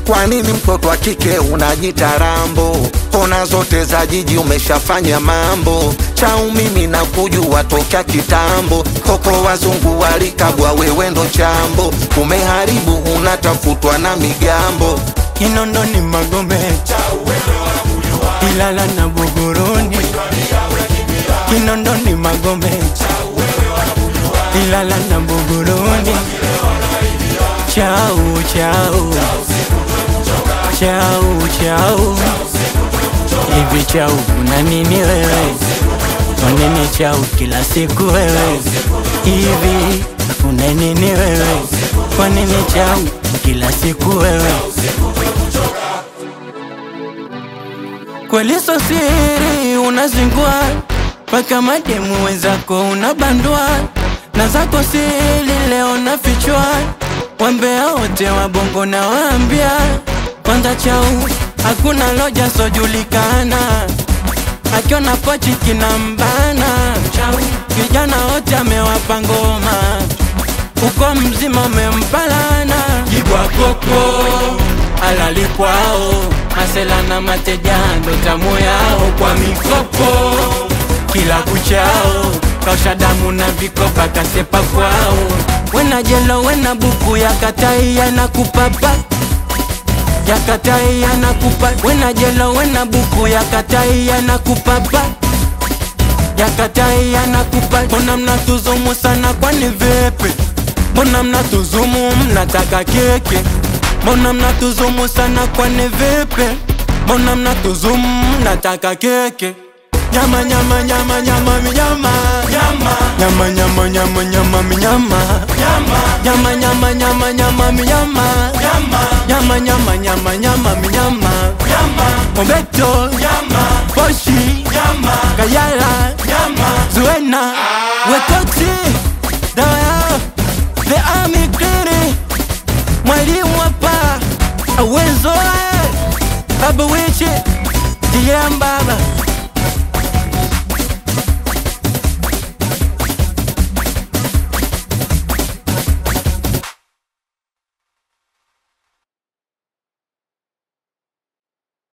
Kwa nini mtoto wa kike unajita rambo? Kona zote za jiji umeshafanya mambo. Chau mimi na kujua tokea kitambo. Koko wazungu walikabwa, wewe ndo chambo. Umeharibu, unatafutwa na migambo. Kinondoni Magombe, Ilala na Buguruni, Kinondoni Magombe, Ilala na Buguruni. Chau chau chau chau, hivi chau una nini wewe? Kwa nini chau kila siku wewe? Hivi una nini wewe? Kwa nini chau kila siku wewe? Kweli so siri unazingua mpaka mademu wenzako unabandua na zako siri leo nafichwa, wambea wote wa bongo na waambia kwanza chau hakuna loja sojulikana, akiona pochi kinambana chau, vijana wote amewapa ngoma uko mzima umempalana jibwa koko alali kwao masela na mateja ndo tamu yao kwa mikopo kila kuchao kausha damu na vikopa kasepa kwao wena jelo wena buku ya katai yanakupapa ya katai yanakupa wena jelo wena buku ya katai yanakupapa ya katai yanakupa mbona mnatuzumu sana kwani vipi mbona mnatuzumu mnataka keke mbona mnatuzumu sana kwani vipi mbona mnatuzumu mnataka keke nyama nyama nyama nyama minyama nyama nyama nyama nyama nyama minyama nyama nyama nyama nyama minyama nyama nyama nyama nyama minyama mobeto poshi kayala zuena wetoksi